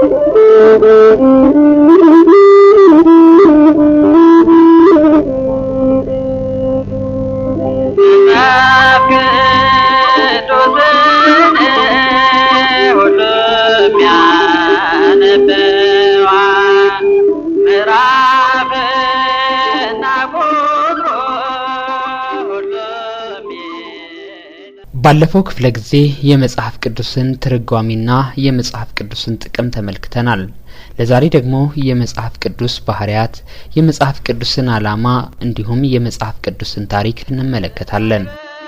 ባለፈው ክፍለ ጊዜ የመጽሐፍ ቅዱስን ትርጓሜና የመጽሐፍ ቅዱስን ጥቅም ተመልክተናል። ለዛሬ ደግሞ የመጽሐፍ ቅዱስ ባህርያት፣ የመጽሐፍ ቅዱስን ዓላማ እንዲሁም የመጽሐፍ ቅዱስን ታሪክ እንመለከታለን።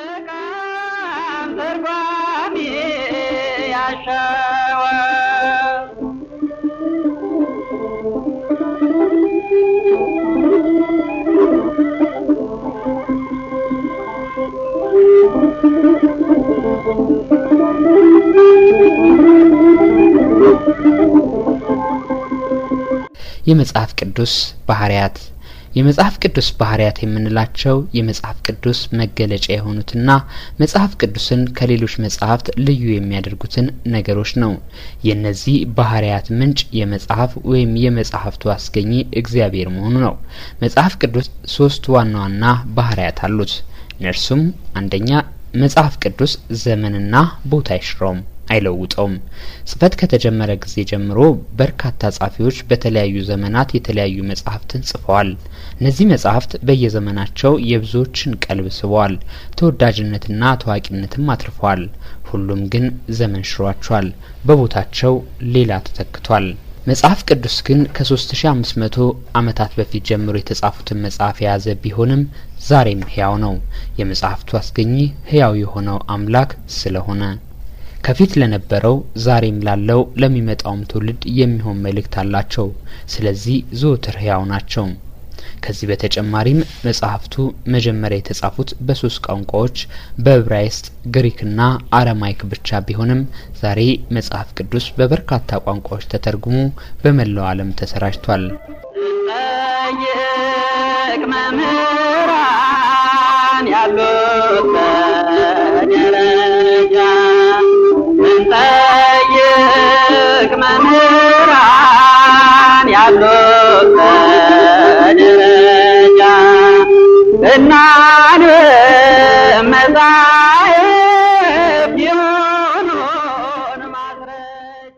የመጽሐፍ ቅዱስ ባህርያት የመጽሐፍ ቅዱስ ባህርያት የምንላቸው የመጽሐፍ ቅዱስ መገለጫ የሆኑትና መጽሐፍ ቅዱስን ከሌሎች መጽሐፍት ልዩ የሚያደርጉትን ነገሮች ነው። የእነዚህ ባህርያት ምንጭ የመጽሐፍ ወይም የመጽሐፍቱ አስገኚ እግዚአብሔር መሆኑ ነው። መጽሐፍ ቅዱስ ሶስት ዋና ዋና ባህርያት አሉት። እነርሱም አንደኛ መጽሐፍ ቅዱስ ዘመንና ቦታ አይሽረውም አይለውጠውም። ጽፈት ከተጀመረ ጊዜ ጀምሮ በርካታ ጻፊዎች በተለያዩ ዘመናት የተለያዩ መጽሐፍትን ጽፈዋል። እነዚህ መጽሐፍት በየዘመናቸው የብዙዎችን ቀልብ ስበዋል፣ ተወዳጅነትና ታዋቂነትም አትርፈዋል። ሁሉም ግን ዘመን ሽሯቸዋል፣ በቦታቸው ሌላ ተተክቷል። መጽሐፍ ቅዱስ ግን ከ3500 ዓመታት በፊት ጀምሮ የተጻፉትን መጽሐፍ የያዘ ቢሆንም ዛሬም ሕያው ነው። የመጽሐፍቱ አስገኚ ሕያው የሆነው አምላክ ስለሆነ ከፊት ለነበረው ዛሬም ላለው ለሚመጣውም ትውልድ የሚሆን መልእክት አላቸው። ስለዚህ ዘወትር ሕያው ናቸው። ከዚህ በተጨማሪም መጽሐፍቱ መጀመሪያ የተጻፉት በሶስት ቋንቋዎች በዕብራይስጥ፣ ግሪክና አረማይክ ብቻ ቢሆንም ዛሬ መጽሐፍ ቅዱስ በበርካታ ቋንቋዎች ተተርጉሞ በመላው ዓለም ተሰራጭቷል። መምህራን ያሉት በደረጃ እንጠይቅ መምህራን ያሉት በደረጃ እናንብ መጻሕፍት ይሁኑን ማስረጃ።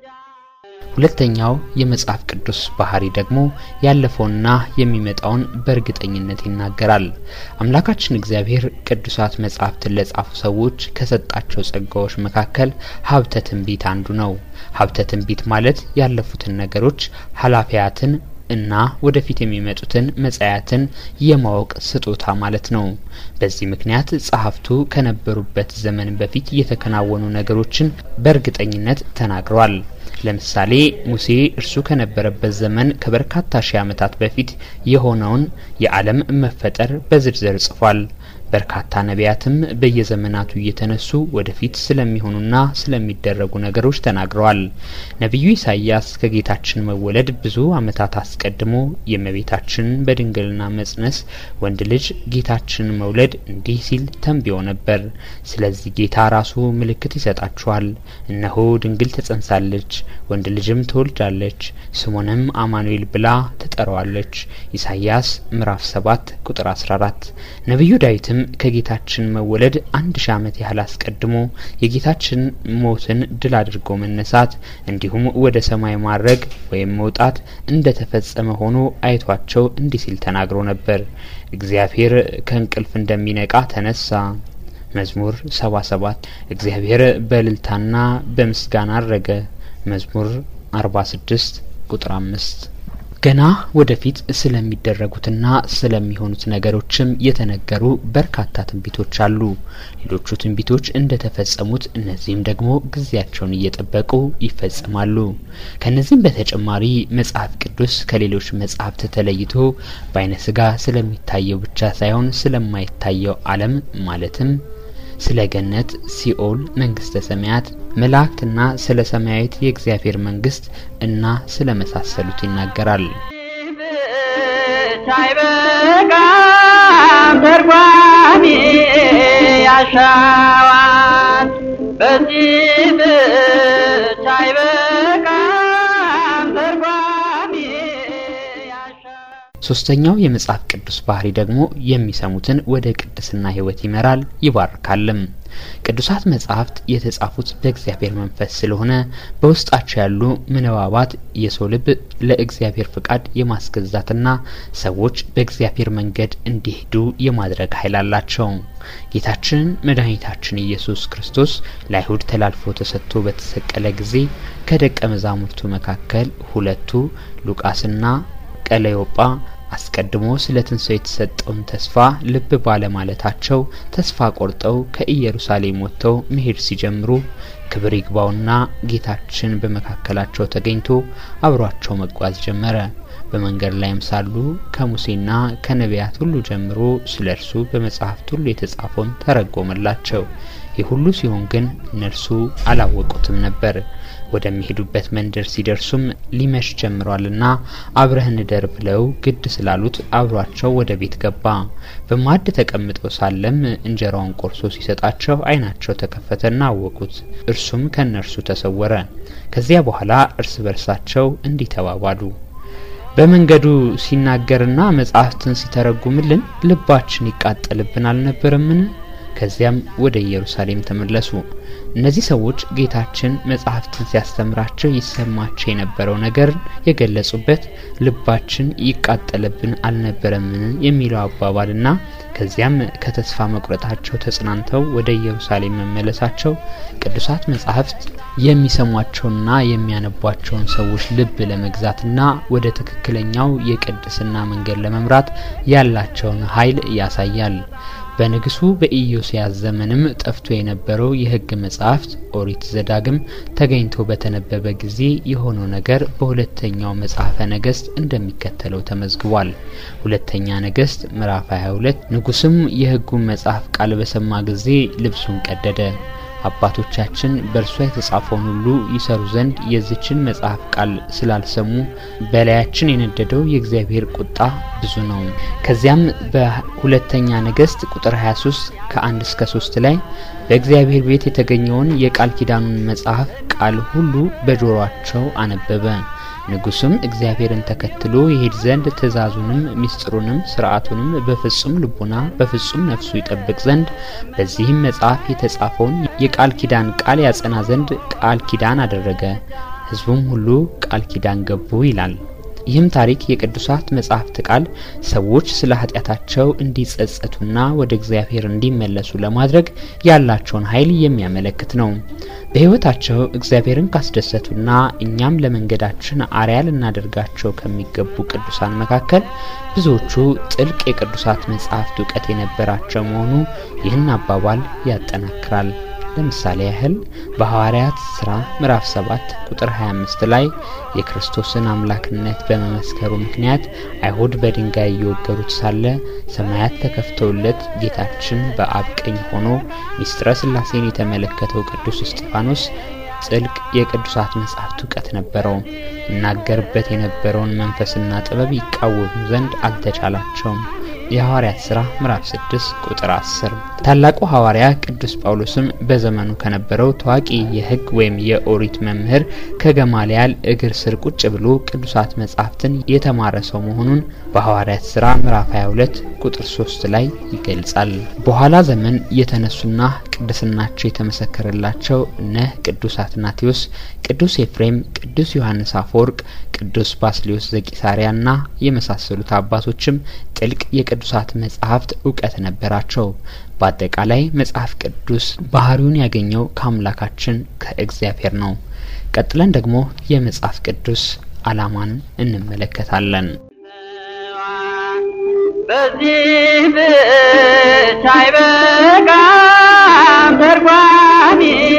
ሁለተኛው የመጽሐፍ ቅዱስ ባህሪ ደግሞ ያለፈውና የሚመጣውን በእርግጠኝነት ይናገራል። አምላካችን እግዚአብሔር ቅዱሳት መጻሕፍትን ለጻፉ ሰዎች ከሰጣቸው ጸጋዎች መካከል ሀብተ ትንቢት አንዱ ነው። ሀብተ ትንቢት ማለት ያለፉትን ነገሮች ኃላፊያትን እና ወደፊት የሚመጡትን መጻያትን የማወቅ ስጦታ ማለት ነው። በዚህ ምክንያት ጸሐፍቱ ከነበሩበት ዘመን በፊት የተከናወኑ ነገሮችን በእርግጠኝነት ተናግረዋል። ለምሳሌ ሙሴ እርሱ ከነበረበት ዘመን ከበርካታ ሺህ ዓመታት በፊት የሆነውን የዓለም መፈጠር በዝርዝር ጽፏል። በርካታ ነቢያትም በየዘመናቱ እየተነሱ ወደፊት ስለሚሆኑና ስለሚደረጉ ነገሮች ተናግረዋል። ነቢዩ ኢሳይያስ ከጌታችን መወለድ ብዙ ዓመታት አስቀድሞ የእመቤታችንን በድንግልና መጽነስ ወንድ ልጅ ጌታችንን መውለድ እንዲህ ሲል ተንብዮ ነበር። ስለዚህ ጌታ ራሱ ምልክት ይሰጣችኋል፣ እነሆ ድንግል ትጸንሳለች፣ ወንድ ልጅም ትወልዳለች፣ ስሙንም አማኑኤል ብላ ትጠራዋለች። ኢሳይያስ ምዕራፍ 7 ቁጥር 14 ነቢዩ ዳዊትም ከጌታችን መወለድ አንድ ሺህ ዓመት ያህል አስቀድሞ የጌታችን ሞትን ድል አድርጎ መነሳት እንዲሁም ወደ ሰማይ ማድረግ ወይም መውጣት እንደ ተፈጸመ ሆኖ አይቷቸው እንዲህ ሲል ተናግሮ ነበር። እግዚአብሔር ከእንቅልፍ እንደሚነቃ ተነሳ። መዝሙር ሰባ ሰባት እግዚአብሔር በእልልታና በምስጋና አረገ። መዝሙር አርባ ስድስት ቁጥር አምስት ገና ወደፊት ስለሚደረጉትና ስለሚሆኑት ነገሮችም የተነገሩ በርካታ ትንቢቶች አሉ። ሌሎቹ ትንቢቶች እንደተፈጸሙት እነዚህም ደግሞ ጊዜያቸውን እየጠበቁ ይፈጸማሉ። ከነዚህም በተጨማሪ መጽሐፍ ቅዱስ ከሌሎች መጽሐፍት ተለይቶ በአይነ ስጋ ስለሚታየው ብቻ ሳይሆን ስለማይታየው ዓለም ማለትም ስለ ገነት፣ ሲኦል፣ መንግስተ ሰማያት፣ መላእክትና ስለ ሰማያዊት የእግዚአብሔር መንግስት እና ስለ መሳሰሉት ይናገራል። ብቻ አይበቃም ተርጓሚ ያሻዋል። በዚህ ብቻ አይበቃም ሶስተኛው የመጽሐፍ ቅዱስ ባህሪ ደግሞ የሚሰሙትን ወደ ቅድስና ሕይወት ይመራል ይባርካልም። ቅዱሳት መጻሕፍት የተጻፉት በእግዚአብሔር መንፈስ ስለሆነ በውስጣቸው ያሉ ምንባባት የሰው ልብ ለእግዚአብሔር ፍቃድ የማስገዛትና ሰዎች በእግዚአብሔር መንገድ እንዲሄዱ የማድረግ ኃይል አላቸው። ጌታችን መድኃኒታችን ኢየሱስ ክርስቶስ ለአይሁድ ተላልፎ ተሰጥቶ በተሰቀለ ጊዜ ከደቀ መዛሙርቱ መካከል ሁለቱ ሉቃስና ቀለዮጳ አስቀድሞ ስለ ትንሣኤው የተሰጠውን ተስፋ ልብ ባለማለታቸው ተስፋ ቆርጠው ከኢየሩሳሌም ወጥተው መሄድ ሲጀምሩ ክብር ይግባውና ጌታችን በመካከላቸው ተገኝቶ አብሯቸው መጓዝ ጀመረ። በመንገድ ላይም ሳሉ ከሙሴና ከነቢያት ሁሉ ጀምሮ ስለ እርሱ በመጽሐፍት ሁሉ የተጻፈውን ተረጎመላቸው። ይህ ሁሉ ሲሆን ግን እነርሱ አላወቁትም ነበር። ወደሚሄዱበት መንደር ሲደርሱም ሊመሽ ጀምሯልና አብረህን እደር ብለው ግድ ስላሉት አብሯቸው ወደ ቤት ገባ። በማዕድ ተቀምጠው ሳለም እንጀራውን ቆርሶ ሲሰጣቸው ዓይናቸው ተከፈተና አወቁት። እርሱም ከእነርሱ ተሰወረ። ከዚያ በኋላ እርስ በርሳቸው እንዲህ ተባባሉ። በመንገዱ ሲናገርና መጻሕፍትን ሲተረጉምልን ልባችን ይቃጠልብን አልነበረምን? ከዚያም ወደ ኢየሩሳሌም ተመለሱ። እነዚህ ሰዎች ጌታችን መጻሕፍትን ሲያስተምራቸው ይሰማቸው የነበረው ነገር የገለጹበት ልባችን ይቃጠልብን አልነበረምን የሚለው አባባልና ከዚያም ከተስፋ መቁረጣቸው ተጽናንተው ወደ ኢየሩሳሌም መመለሳቸው ቅዱሳት መጻሕፍት የሚሰሟቸውና የሚያነቧቸውን ሰዎች ልብ ለመግዛትና ወደ ትክክለኛው የቅድስና መንገድ ለመምራት ያላቸውን ኃይል ያሳያል። በንጉሱ በኢዮስያስ ዘመንም ጠፍቶ የነበረው የሕግ መጻሕፍት ኦሪት ዘዳግም ተገኝቶ በተነበበ ጊዜ የሆነው ነገር በሁለተኛው መጽሐፈ ነገስት እንደሚከተለው ተመዝግቧል። ሁለተኛ ነገስት ምዕራፍ 22 ንጉስም የሕጉን መጽሐፍ ቃል በሰማ ጊዜ ልብሱን ቀደደ። አባቶቻችን በእርሷ የተጻፈውን ሁሉ ይሰሩ ዘንድ የዚችን መጽሐፍ ቃል ስላልሰሙ በላያችን የነደደው የእግዚአብሔር ቁጣ ብዙ ነው። ከዚያም በሁለተኛ ነገስት ቁጥር 23 ከአንድ እስከ ሶስት ላይ በእግዚአብሔር ቤት የተገኘውን የቃል ኪዳኑን መጽሐፍ ቃል ሁሉ በጆሮአቸው አነበበ። ንጉስም እግዚአብሔርን ተከትሎ ይሄድ ዘንድ ትእዛዙንም ምስጢሩንም ስርዓቱንም በፍጹም ልቡና በፍጹም ነፍሱ ይጠብቅ ዘንድ በዚህም መጽሐፍ የተጻፈውን የቃል ኪዳን ቃል ያጸና ዘንድ ቃል ኪዳን አደረገ። ሕዝቡም ሁሉ ቃል ኪዳን ገቡ ይላል። ይህም ታሪክ የቅዱሳት መጻሕፍት ቃል ሰዎች ስለ ኃጢአታቸው እንዲጸጸቱና ወደ እግዚአብሔር እንዲመለሱ ለማድረግ ያላቸውን ኃይል የሚያመለክት ነው። በሕይወታቸው እግዚአብሔርን ካስደሰቱና እኛም ለመንገዳችን አርያ ልናደርጋቸው ከሚገቡ ቅዱሳን መካከል ብዙዎቹ ጥልቅ የቅዱሳት መጻሕፍት እውቀት የነበራቸው መሆኑ ይህን አባባል ያጠናክራል። ለምሳሌ ያህል በሐዋርያት ስራ ምዕራፍ 7 ቁጥር 25 ላይ የክርስቶስን አምላክነት በመመስከሩ ምክንያት አይሁድ በድንጋይ እየወገሩት ሳለ ሰማያት ተከፍተውለት ጌታችን በአብ ቀኝ ሆኖ ሚስጥረ ሥላሴን የተመለከተው ቅዱስ እስጢፋኖስ ጥልቅ የቅዱሳት መጻሕፍት እውቀት ነበረው። ይናገርበት የነበረውን መንፈስና ጥበብ ይቃወሙ ዘንድ አልተቻላቸውም። የሐዋርያት ሥራ ምዕራፍ 6 ቁጥር 10። ታላቁ ሐዋርያ ቅዱስ ጳውሎስም በዘመኑ ከነበረው ታዋቂ የሕግ ወይም የኦሪት መምህር ከገማልያል እግር ስር ቁጭ ብሎ ቅዱሳት መጻሕፍትን የተማረ ሰው መሆኑን በሐዋርያት ሥራ ምዕራፍ 22 ቁጥር 3 ላይ ይገልጻል። በኋላ ዘመን የተነሱና ቅድስናቸው የተመሰከረላቸው እነ ቅዱስ አትናቴዎስ፣ ቅዱስ ኤፍሬም፣ ቅዱስ ዮሐንስ አፈወርቅ፣ ቅዱስ ባስልዮስ ዘቂሳሪያና የመሳሰሉት አባቶችም ጥልቅ የቅዱሳት መጻሕፍት እውቀት ነበራቸው። በአጠቃላይ መጽሐፍ ቅዱስ ባህሪውን ያገኘው ከአምላካችን ከእግዚአብሔር ነው። ቀጥለን ደግሞ የመጽሐፍ ቅዱስ ዓላማን እንመለከታለን። በዚህ ብቻ አይበቃም፣ ተርጓሚ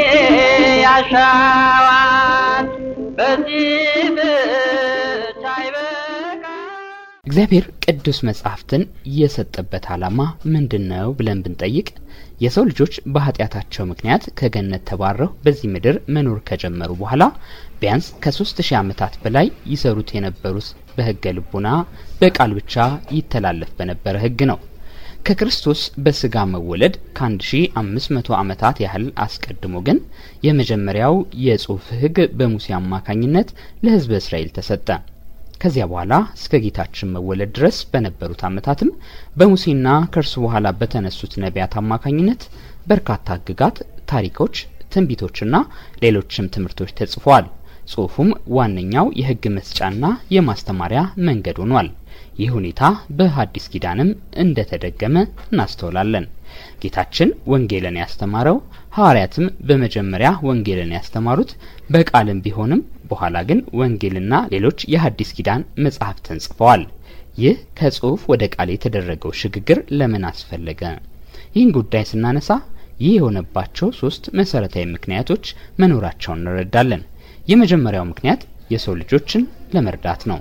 ያሻዋል። በዚህ ብቻ አይበቃም። እግዚአብሔር ቅዱስ መጻሕፍትን የሰጠበት ዓላማ ምንድን ነው ብለን ብንጠይቅ የሰው ልጆች በኃጢአታቸው ምክንያት ከገነት ተባረው በዚህ ምድር መኖር ከጀመሩ በኋላ ቢያንስ ከሶስት ሺህ ዓመታት በላይ ይሰሩት የነበሩት በሕገ ልቡና በቃል ብቻ ይተላለፍ በነበረ ሕግ ነው። ከክርስቶስ በስጋ መወለድ ከ1500 ዓመታት ያህል አስቀድሞ ግን የመጀመሪያው የጽሑፍ ሕግ በሙሴ አማካኝነት ለሕዝበ እስራኤል ተሰጠ። ከዚያ በኋላ እስከ ጌታችን መወለድ ድረስ በነበሩት ዓመታትም በሙሴና ከእርሱ በኋላ በተነሱት ነቢያት አማካኝነት በርካታ ሕግጋት፣ ታሪኮች፣ ትንቢቶችና ሌሎችም ትምህርቶች ተጽፈዋል። ጽሑፉም ዋነኛው የሕግ መስጫና የማስተማሪያ መንገድ ሆኗል። ይህ ሁኔታ በሐዲስ ኪዳንም እንደተደገመ እናስተውላለን። ጌታችን ወንጌልን ያስተማረው ሐዋርያትም በመጀመሪያ ወንጌልን ያስተማሩት በቃልም ቢሆንም በኋላ ግን ወንጌልና ሌሎች የሐዲስ ኪዳን መጻሕፍትን ጽፈዋል። ይህ ከጽሑፍ ወደ ቃል የተደረገው ሽግግር ለምን አስፈለገ? ይህን ጉዳይ ስናነሳ ይህ የሆነባቸው ሶስት መሰረታዊ ምክንያቶች መኖራቸውን እንረዳለን። የመጀመሪያው ምክንያት የሰው ልጆችን ለመርዳት ነው።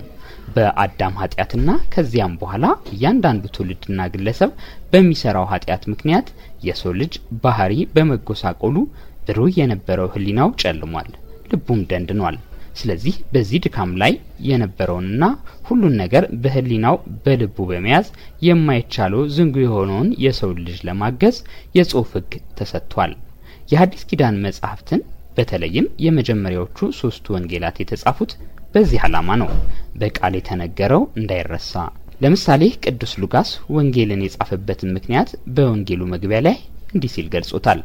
በአዳም ኃጢአትና ከዚያም በኋላ እያንዳንዱ ትውልድና ግለሰብ በሚሰራው ኃጢአት ምክንያት የሰው ልጅ ባህሪ በመጎሳቆሉ ብሩህ የነበረው ሕሊናው ጨልሟል፣ ልቡም ደንድኗል። ስለዚህ በዚህ ድካም ላይ የነበረውንና ሁሉን ነገር በሕሊናው በልቡ በመያዝ የማይቻለው ዝንጉ የሆነውን የሰው ልጅ ለማገዝ የጽሑፍ ሕግ ተሰጥቷል። የሐዲስ ኪዳን መጻሕፍትን በተለይም የመጀመሪያዎቹ ሶስቱ ወንጌላት የተጻፉት በዚህ ዓላማ ነው። በቃል የተነገረው እንዳይረሳ። ለምሳሌ ቅዱስ ሉቃስ ወንጌልን የጻፈበትን ምክንያት በወንጌሉ መግቢያ ላይ እንዲህ ሲል ገልጾታል።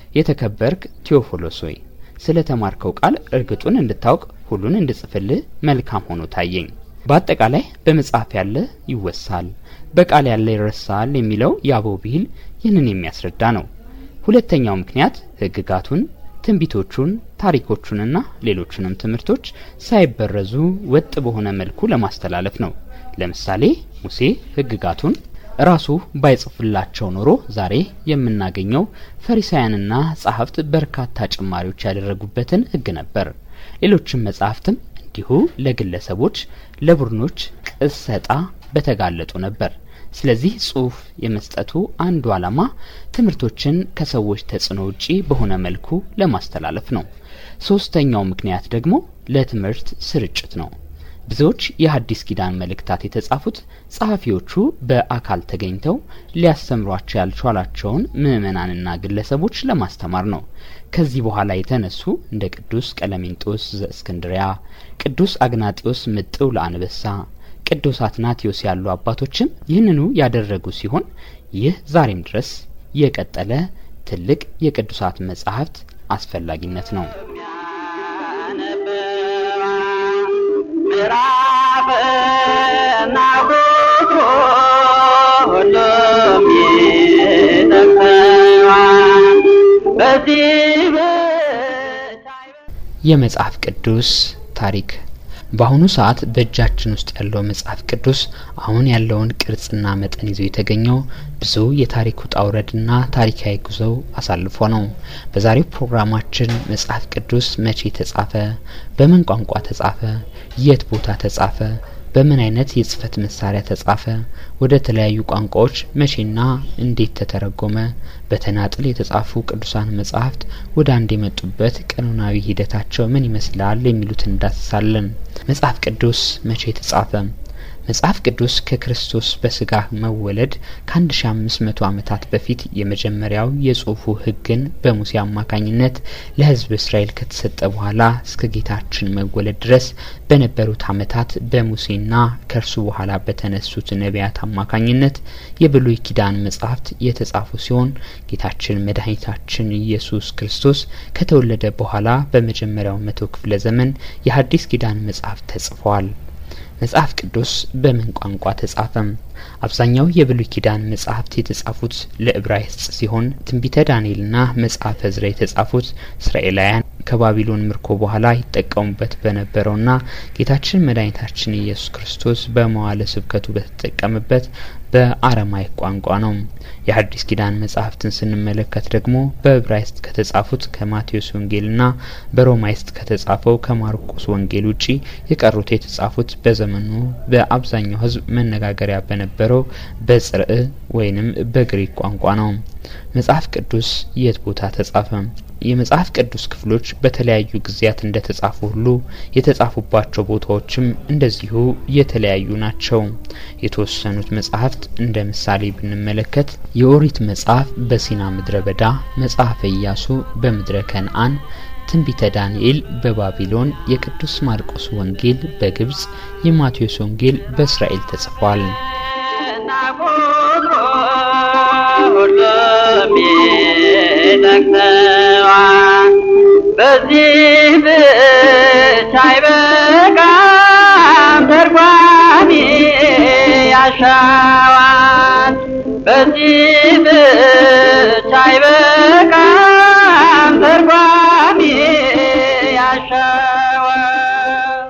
የተከበርክ ቴዎፎሎስ ሆይ ስለ ተማርከው ቃል እርግጡን እንድታውቅ ሁሉን እንድጽፍልህ መልካም ሆኖ ታየኝ። በአጠቃላይ በመጽሐፍ ያለ ይወሳል፣ በቃል ያለ ይረሳል የሚለው የአበው ብሂል ይህንን የሚያስረዳ ነው። ሁለተኛው ምክንያት ሕግጋቱን ትንቢቶቹን ታሪኮቹንና ሌሎቹንም ትምህርቶች ሳይበረዙ ወጥ በሆነ መልኩ ለማስተላለፍ ነው። ለምሳሌ ሙሴ ሕግጋቱን ራሱ ባይጽፍላቸው ኖሮ ዛሬ የምናገኘው ፈሪሳውያንና ጸሐፍት በርካታ ጭማሪዎች ያደረጉበትን ሕግ ነበር። ሌሎችም መጻሕፍትም እንዲሁ ለግለሰቦች፣ ለቡድኖች ቅሰጣ በተጋለጡ ነበር። ስለዚህ ጽሑፍ የመስጠቱ አንዱ ዓላማ ትምህርቶችን ከሰዎች ተጽዕኖ ውጪ በሆነ መልኩ ለማስተላለፍ ነው። ሶስተኛው ምክንያት ደግሞ ለትምህርት ስርጭት ነው። ብዙዎች የሐዲስ ኪዳን መልእክታት የተጻፉት ጸሐፊዎቹ በአካል ተገኝተው ሊያስተምሯቸው ያልቻሏቸውን ምዕመናንና ግለሰቦች ለማስተማር ነው። ከዚህ በኋላ የተነሱ እንደ ቅዱስ ቀለሜንጦስ ዘእስክንድሪያ፣ ቅዱስ አግናጢዮስ ምጥው ለአንበሳ ቅዱስ አትናቴዎስ ያሉ አባቶችም ይህንኑ ያደረጉ ሲሆን ይህ ዛሬም ድረስ የቀጠለ ትልቅ የቅዱሳት መጻሕፍት አስፈላጊነት ነው። ምዕራፍና ቁጥሩ ሁሉም ይጠቅሰዋል። በዚህ ብቻ የመጽሐፍ ቅዱስ ታሪክ በአሁኑ ሰዓት በእጃችን ውስጥ ያለው መጽሐፍ ቅዱስ አሁን ያለውን ቅርጽና መጠን ይዞ የተገኘው ብዙ የታሪክ ውጣ ውረድና ታሪካዊ ጉዞው አሳልፎ ነው። በዛሬው ፕሮግራማችን መጽሐፍ ቅዱስ መቼ ተጻፈ፣ በምን ቋንቋ ተጻፈ፣ የት ቦታ ተጻፈ፣ በምን አይነት የጽህፈት መሳሪያ ተጻፈ፣ ወደ ተለያዩ ቋንቋዎች መቼና እንዴት ተተረጎመ፣ በተናጥል የተጻፉ ቅዱሳን መጻሕፍት ወደ አንድ የመጡበት ቀኖናዊ ሂደታቸው ምን ይመስላል የሚሉትን እንዳስሳለን። መጽሐፍ ቅዱስ መቼ ተጻፈ? መጽሐፍ ቅዱስ ከክርስቶስ በስጋ መወለድ ከአንድ ሺ አምስት መቶ ዓመታት በፊት የመጀመሪያው የጽሁፉ ሕግን በሙሴ አማካኝነት ለሕዝብ እስራኤል ከተሰጠ በኋላ እስከ ጌታችን መወለድ ድረስ በነበሩት ዓመታት በሙሴና ከእርሱ በኋላ በተነሱት ነቢያት አማካኝነት የብሉይ ኪዳን መጻሕፍት የተጻፉ ሲሆን ጌታችን መድኃኒታችን ኢየሱስ ክርስቶስ ከተወለደ በኋላ በመጀመሪያው መቶ ክፍለ ዘመን የሐዲስ ኪዳን መጻሕፍት ተጽፈዋል። መጽሐፍ ቅዱስ በምን ቋንቋ ተጻፈም? አብዛኛው የብሉይ ኪዳን መጻሕፍት የተጻፉት ለዕብራይስጥ ሲሆን ትንቢተ ዳንኤልና መጽሐፈ ዕዝራ የተጻፉት እስራኤላውያን ከባቢሎን ምርኮ በኋላ ይጠቀሙበት በነበረውና ጌታችን መድኃኒታችን ኢየሱስ ክርስቶስ በመዋለ ስብከቱ በተጠቀመበት በአረማይክ ቋንቋ ነው። የሐዲስ ኪዳን መጻሕፍትን ስንመለከት ደግሞ በዕብራይስጥ ከተጻፉት ከማቴዎስ ወንጌልና በሮማይስጥ ከተጻፈው ከማርቆስ ወንጌል ውጪ የቀሩት የተጻፉት በዘመኑ በአብዛኛው ሕዝብ መነጋገሪያ በነበረው በጽርዕ ወይንም በግሪክ ቋንቋ ነው። መጽሐፍ ቅዱስ የት ቦታ ተጻፈ? የመጽሐፍ ቅዱስ ክፍሎች በተለያዩ ጊዜያት እንደተጻፉ ሁሉ የተጻፉባቸው ቦታዎችም እንደዚሁ የተለያዩ ናቸው። የተወሰኑት መጽሐፍት እንደ ምሳሌ ብንመለከት የኦሪት መጽሐፍ በሲና ምድረ በዳ፣ መጽሐፈ ኢያሱ በምድረ ከነአን፣ ትንቢተ ዳንኤል በባቢሎን፣ የቅዱስ ማርቆስ ወንጌል በግብጽ፣ የማቴዎስ ወንጌል በእስራኤል ተጽፏል። እና ቁጥሩ ሁሉም ይጠቅሰዋል። በዚህ ብቻ አይበቃም፣ ተርጓሚ ያሻዋል። በዚህ ብቻ አይበቃም፣ ተርጓሚ ያሻዋል።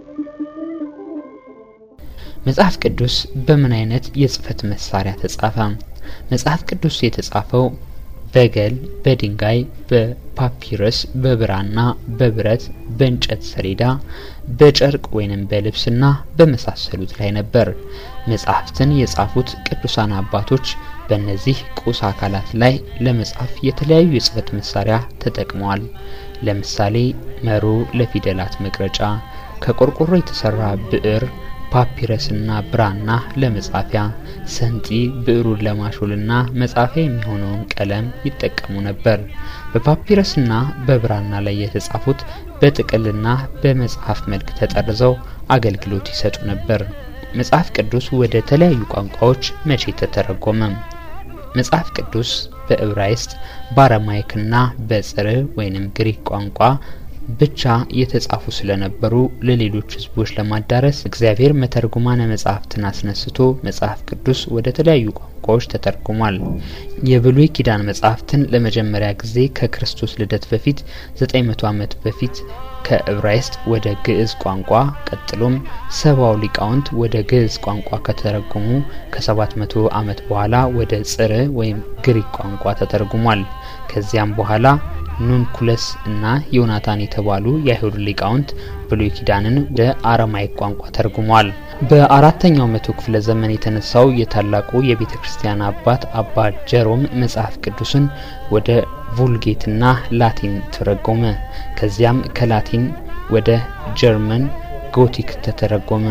መጽሐፍ ቅዱስ በምን አይነት የጽህፈት መሳሪያ ተጻፈ? መጽሐፍ ቅዱስ የተጻፈው በገል፣ በድንጋይ፣ በፓፒረስ፣ በብራና፣ በብረት፣ በእንጨት ሰሌዳ፣ በጨርቅ ወይንም በልብስና በመሳሰሉት ላይ ነበር። መጽሐፍትን የጻፉት ቅዱሳን አባቶች በእነዚህ ቁስ አካላት ላይ ለመጻፍ የተለያዩ የጽህፈት መሳሪያ ተጠቅመዋል። ለምሳሌ መሮ ለፊደላት መቅረጫ፣ ከቆርቆሮ የተሰራ ብዕር ፓፒረስና ብራና ለመጻፊያ፣ ሰንጢ ብዕሩን ለማሾልና መጻፊያ የሚሆነውን ቀለም ይጠቀሙ ነበር። በፓፒረስና በብራና ላይ የተጻፉት በጥቅልና በመጽሐፍ መልክ ተጠርዘው አገልግሎት ይሰጡ ነበር። መጽሐፍ ቅዱስ ወደ ተለያዩ ቋንቋዎች መቼ ተተረጎመ? መጽሐፍ ቅዱስ በዕብራይስጥ በአረማይክና በጽር ወይንም ግሪክ ቋንቋ ብቻ የተጻፉ ስለነበሩ ለሌሎች ሕዝቦች ለማዳረስ እግዚአብሔር መተርጉማነ መጽሐፍትን አስነስቶ መጽሐፍ ቅዱስ ወደ ተለያዩ ቋንቋዎች ተተርጉሟል። የብሉይ ኪዳን መጽሐፍትን ለመጀመሪያ ጊዜ ከክርስቶስ ልደት በፊት 900 ዓመት በፊት ከዕብራይስጥ ወደ ግዕዝ ቋንቋ ቀጥሎም ሰባው ሊቃውንት ወደ ግዕዝ ቋንቋ ከተረጎሙ ከ700 ዓመት በኋላ ወደ ጽር ወይም ግሪክ ቋንቋ ተተርጉሟል። ከዚያም በኋላ ኑንኩለስ እና ዮናታን የተባሉ የአይሁድ ሊቃውንት ብሉይ ኪዳንን ወደ አረማይክ ቋንቋ ተርጉሟል። በአራተኛው መቶ ክፍለ ዘመን የተነሳው የታላቁ የቤተ ክርስቲያን አባት አባ ጀሮም መጽሐፍ ቅዱስን ወደ vulጌትና ላቲን ተረጎመ። ከዚያም ከላቲን ወደ ጀርመን ጎቲክ ተተረጎመ።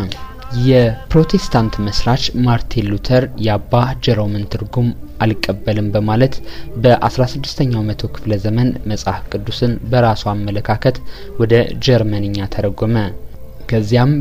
የፕሮቴስታንት መስራች ማርቲን ሉተር የአባ ጀሮምን ትርጉም አልቀበልም በማለት በ16ኛው መቶ ክፍለ ዘመን መጽሐፍ ቅዱስን በራሱ አመለካከት ወደ ጀርመንኛ ተረጎመ። ከዚያም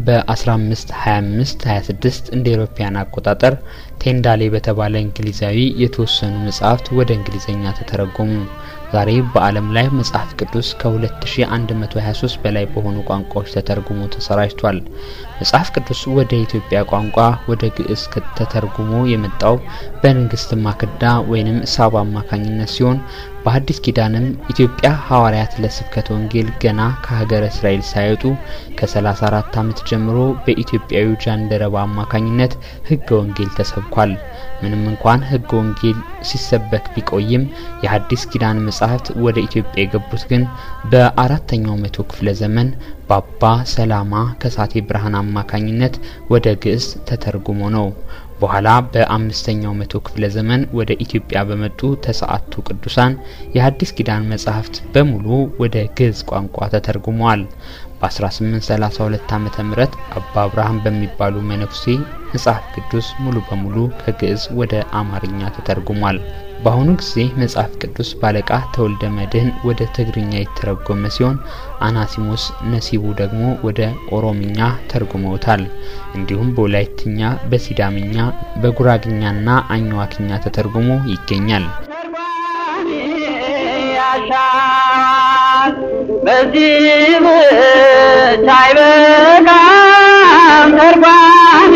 በ1525 26 እንደ ኤሮፓያን አቆጣጠር ቴንዳሌ በተባለ እንግሊዛዊ የተወሰኑ መጽሐፍት ወደ እንግሊዝኛ ተተረጎሙ። ዛሬ በዓለም ላይ መጽሐፍ ቅዱስ ከ2123 በላይ በሆኑ ቋንቋዎች ተተርጉሞ ተሰራጭቷል። መጽሐፍ ቅዱስ ወደ ኢትዮጵያ ቋንቋ ወደ ግዕዝ ተተርጉሞ የመጣው በንግስት ማክዳ ወይንም ሳባ አማካኝነት ሲሆን በሐዲስ ኪዳንም ኢትዮጵያ ሐዋርያት ለስብከተ ወንጌል ገና ከሀገረ እስራኤል ሳይወጡ ከ34 ዓመት ጀምሮ በኢትዮጵያዊ ጃንደረባ አማካኝነት ሕገ ወንጌል ተሰብኳል። ምንም እንኳን ሕገ ወንጌል ሲሰበክ ቢቆይም የሐዲስ ኪዳን መጻሕፍት ወደ ኢትዮጵያ የገቡት ግን በአራተኛው መቶ ክፍለ ዘመን በአባ ሰላማ ከሳቴ ብርሃን አማካኝነት ወደ ግዕዝ ተተርጉሞ ነው። በኋላ በአምስተኛው መቶ ክፍለ ዘመን ወደ ኢትዮጵያ በመጡ ተሰዓቱ ቅዱሳን የሐዲስ ኪዳን መጻሕፍት በሙሉ ወደ ግዕዝ ቋንቋ ተተርጉመዋል። በ1832 ዓመተ ምህረት አባ አብርሃም በሚባሉ መነኩሴ መጽሐፍ ቅዱስ ሙሉ በሙሉ ከግዕዝ ወደ አማርኛ ተተርጉሟል። በአሁኑ ጊዜ መጽሐፍ ቅዱስ ባለቃ ተወልደ መድህን ወደ ትግርኛ የተረጎመ ሲሆን አናሲሞስ ነሲቡ ደግሞ ወደ ኦሮምኛ ተርጉመውታል። እንዲሁም በወላይትኛ፣ በሲዳምኛ፣ በጉራግኛና አኝዋክኛ ተተርጉሞ ይገኛል። ተርጓሚ ያሻዋል በዚህ ብቻ አይበቃም ተርጓሚ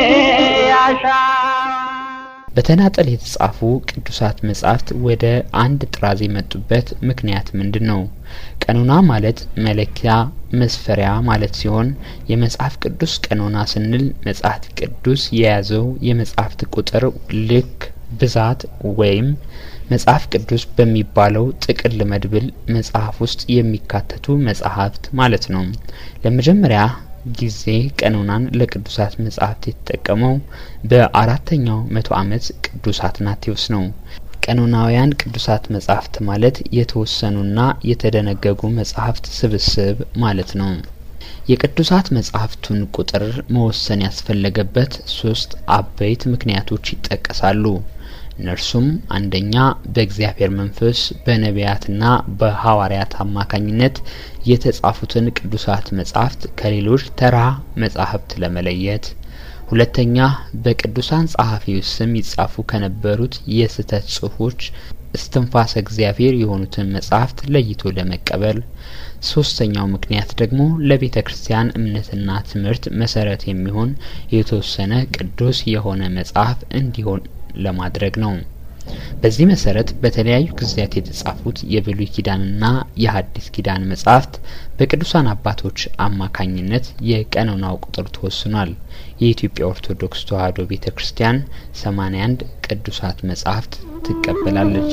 ያሻዋል በተናጠል የተጻፉ ቅዱሳት መጻሕፍት ወደ አንድ ጥራዝ የመጡበት ምክንያት ምንድን ነው? ቀኖና ማለት መለኪያ መስፈሪያ ማለት ሲሆን የመጽሐፍ ቅዱስ ቀኖና ስንል መጽሐፍ ቅዱስ የያዘው የመጽሐፍት ቁጥር ልክ ብዛት ወይም መጽሐፍ ቅዱስ በሚባለው ጥቅል መድብል መጽሐፍ ውስጥ የሚካተቱ መጽሐፍት ማለት ነው። ለመጀመሪያ ጊዜ ቀኖናን ለቅዱሳት መጽሐፍት የተጠቀመው በአራተኛው መቶ ዓመት ቅዱስ አትናቴዎስ ነው። ቀኖናውያን ቅዱሳት መጽሐፍት ማለት የተወሰኑና የተደነገጉ መጽሐፍት ስብስብ ማለት ነው። የቅዱሳት መጽሐፍቱን ቁጥር መወሰን ያስፈለገበት ሶስት አበይት ምክንያቶች ይጠቀሳሉ። እነርሱም አንደኛ በእግዚአብሔር መንፈስ በነቢያትና በሐዋርያት አማካኝነት የተጻፉትን ቅዱሳት መጻሕፍት ከሌሎች ተራ መጻሕፍት ለመለየት፣ ሁለተኛ በቅዱሳን ጸሐፊዎች ስም ይጻፉ ከነበሩት የስህተት ጽሑፎች እስትንፋሰ እግዚአብሔር የሆኑትን መጻሕፍት ለይቶ ለመቀበል፣ ሶስተኛው ምክንያት ደግሞ ለቤተ ክርስቲያን እምነትና ትምህርት መሰረት የሚሆን የተወሰነ ቅዱስ የሆነ መጽሐፍ እንዲሆን ለማድረግ ነው። በዚህ መሰረት በተለያዩ ጊዜያት የተጻፉት የብሉይ ኪዳንና የሐዲስ ኪዳን መጻሕፍት በቅዱሳን አባቶች አማካኝነት የቀኖናው ቁጥር ተወስኗል። የኢትዮጵያ ኦርቶዶክስ ተዋሕዶ ቤተ ክርስቲያን 81 ቅዱሳት መጻሕፍት ትቀበላለች።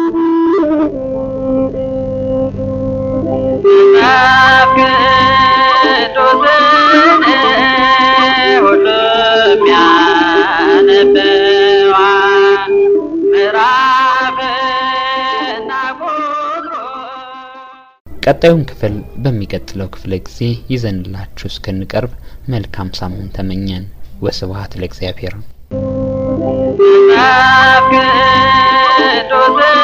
መጽሐፍ ቅዱስን ሁሉም ያነበዋል። ምዕራፍና ቁጥሩ ቀጣዩን ክፍል በሚቀጥለው ክፍለ ጊዜ ይዘንላችሁ እስክንቀርብ መልካም ሳምንት ተመኘን። ወስብሐት ለእግዚአብሔር። መጽሐፍ ቅዱስን